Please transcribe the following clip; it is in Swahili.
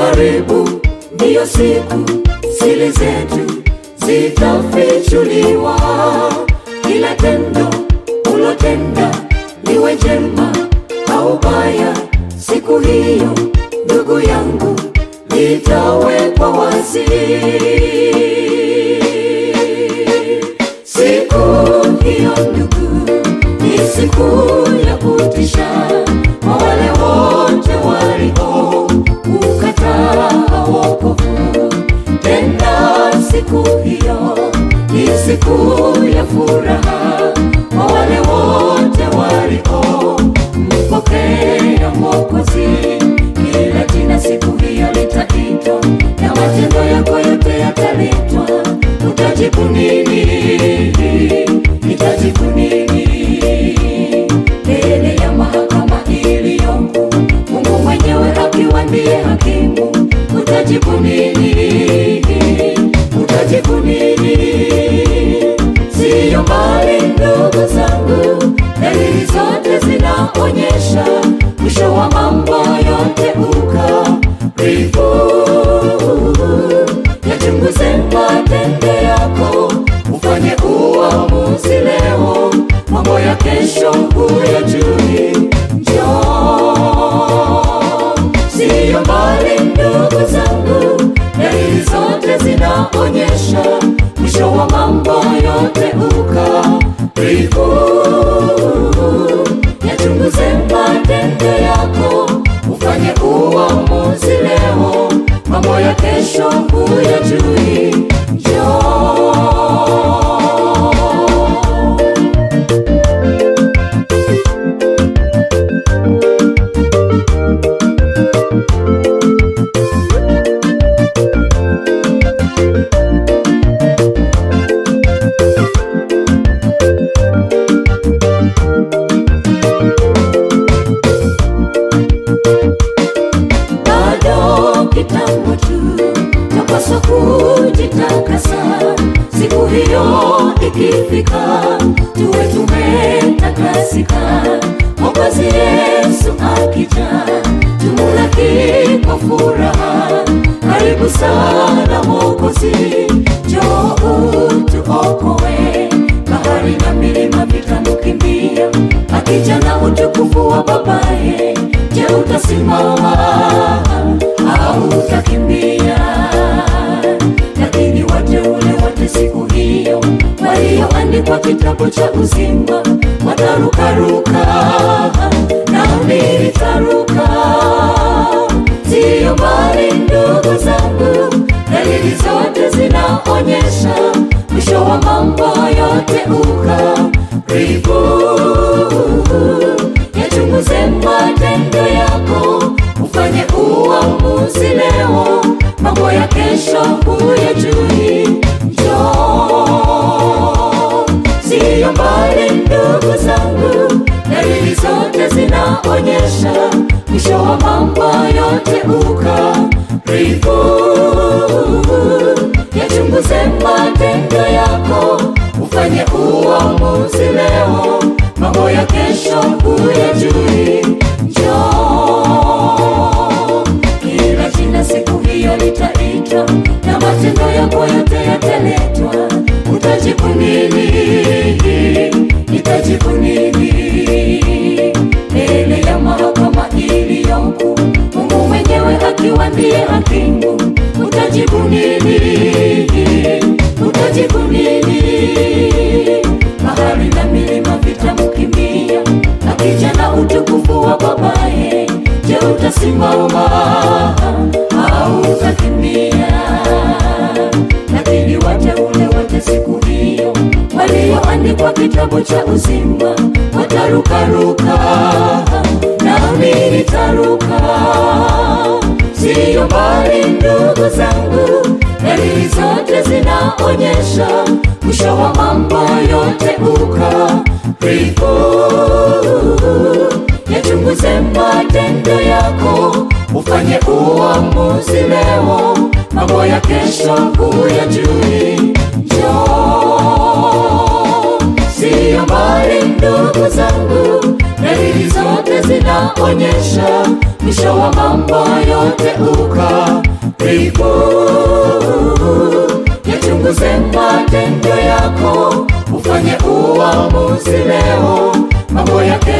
karibu, ndiyo siku siri zetu zitafichuliwa. Kila tendo ulotenda liwe jema au baya, siku hiyo ndugu yangu litawekwa wazi. Siku hiyo ndugu, ni siku ya kutisha kwa wale wote walio ukataa wokovu. Tena siku hiyo ni siku ya furaha kwa wale wote walio mpokea Mwokozi. Kila jina siku hiyo litaitwa na matendo yako yote yataletwa. Utajibu nini? Nitajibu nini mbele ya mahakama iliyoko, Mungu mwenyewe akiwa ndiye hakimu? Utajibu nini? Utajibu nini? Siyo mbali ndugu zangu, dalili zote zinaonyesha mwisho wa mambo yote ukaribu. Yachunguze matendo yako, ufanye uamuzi leo, mambo ya kesho huyajui. Njoo, siyo mbali ndugu zangu, dalili zote zinaonyesha mwisho wa mambo yote ukaribu. Yachunguze matendo yako, ufanye uamuzi leo, mambo ya kesho huyajui. Njoo. bado kitambo tu, napaswa kujitakasa. Siku hiyo ikifika, tuwe tumetakasika. Mwokozi Yesu akija, tumulaki kwa furaha. Karibu sana Mwokozi, njoo utuokoe. Bahari na milima vitamukimbia, akija na utukufu wa babaye. Je, utasimama au utakimbia? Lakini wateule wote siku hiyo walioandikwa kitabu cha uzima watarukaruka, nami nitaruka. Siyo mbali ndugu zangu, dalili zote zinaonyesha mwisho wa mambo yote ukaribu. Yachunguze matendo yako, ufanye uamuzi leo, mambo ya kesho huyajui. Njoo, siyo mbali ndugu zangu, dalili zote zinaonyesha mwisho wa mambo yote ukaribu. Yachunguze matendo yako, ufanye uamuzi leo, mambo ya kesho huyajui. Njoo, kila jina siku hiyo litaitwa na matendo yako yote yataletwa. Utajibu nini? Nitajibu nini mbele ya mahakama iliyoko, Mungu mwenyewe akiwa ndiye hakimu? Utajibu nini? Utajibu nini? Bahari na milima vitamkimbia, akija na utukufu wa babaye. Je, utasimama au utakimbia? Lakini wateule wote siku hiyo walioandikwa kitabu cha uzima watarukaruka, nami nitaruka. Siyo mbali ndugu zangu, dalili zote zinaonyesha mwisho wa mambo yote ukaribu. Yachunguze matendo yako, ufanye uamuzi leo, mambo ya kesho huyajui. Njoo, siyo mbali ndugu zangu, dalili zote zinaonyesha mwisho wa mambo yote ukaribu. Yachunguze matendo yako, ufanye uamuzi leo, mambo yake